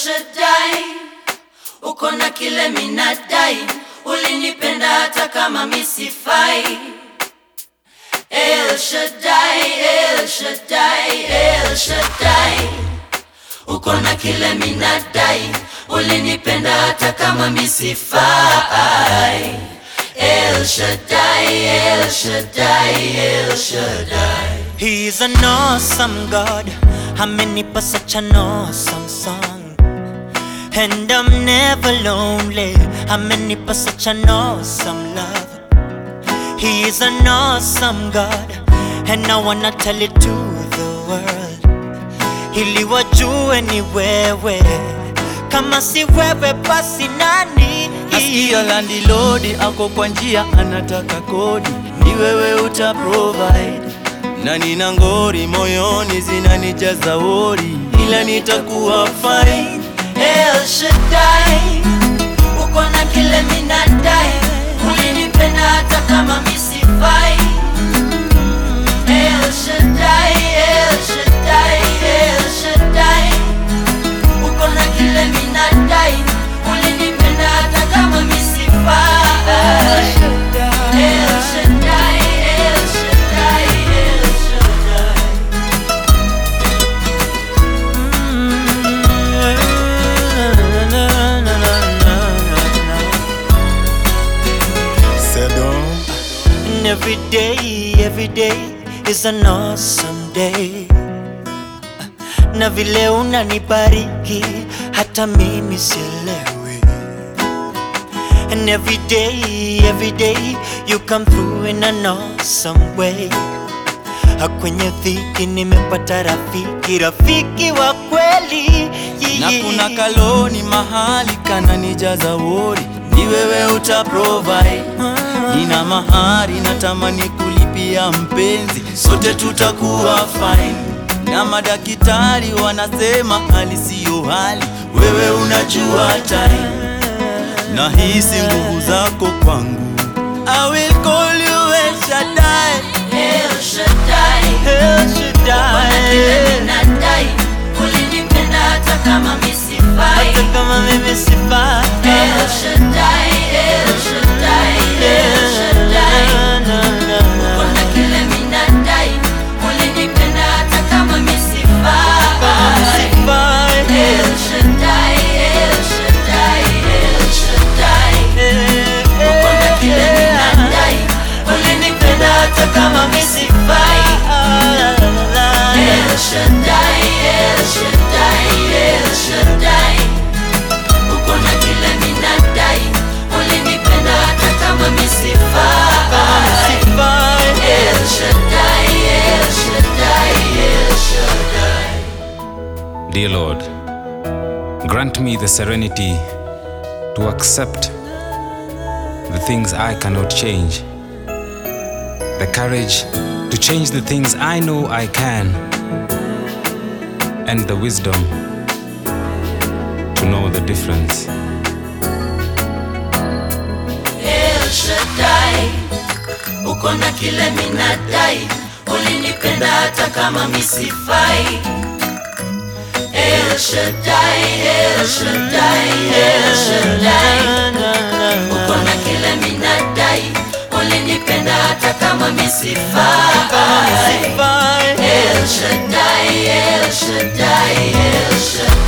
Shaddai, uko na kile minadai, ulinipenda hata kama misifai. El Shaddai, El Shaddai, El Shaddai, uko na kile minadai, ulinipenda hata kama misifai. El Shaddai, El Shaddai, El Shaddai. He's an awesome God. Amenipa such an awesome song. And I'm never lonely. Amenipa such an awesome love. He is an awesome God. And I wanna tell it to the world. Ili wajue ni wewe. Kama si wewe basi nani? Nasikia landilodi ako kwa njia anataka kodi, ni wewe uta provide na nina ngori moyoni zinanijaza wori, ila nitakuwa fine. El Shaddai, uko na kile minadai, ulinipenda hata kama misifai. El Shaddai, El Shaddai, El Shaddai, uko na kile minadai, ulinipenda hata kama misifai. El Shaddai, El Shaddai, El Shaddai. And every day, every day is an awesome day. Na vile unanibariki hata mimi sielewi. And every day, every day you come through in an awesome way. Kwenye dhiki nimepata rafiki, rafiki wa kweli. na kuna kaloni mahali kananijaza wori, ni wewe uta provide. Nina mahari natamani kulipia mpenzi, sote tutakuwa fine. Na madaktari wanasema hali siyo hali, wewe unajua time. Nahisi nguvu zako kwangu, I will call you El Shaddai. El Shaddai. El Bwana kile Shaddai. minadai, ulinipenda hata kama misifai. Hata kama mimi sifai. El Shaddai, El Shaddai, El Shaddai. Na, na, na, na. Bwana kile minadai, ulinipenda hata kama misifai. Sifai. El Shaddai, El Shaddai, El Shaddai. Bwana kile minadai, ulinipenda hata kama misifai. El Shaddai, El Shaddai, El Shaddai. Uko na kile minadai, ulinipenda hata kama misifai. Sifai. El Shaddai, El Shaddai, El Shaddai. Dear Lord, grant me the serenity to accept the things I cannot change, the courage to change the things I know I can, and the wisdom to know the difference. El Shaddai, uko na kile minadai, ulinipenda hata kama misifai. El Shaddai, El Shaddai, El Shaddai, uko na kile minadai, ulinipenda hata kama misifai. Sifai. El Shaddai, El Shaddai, El Shaddai.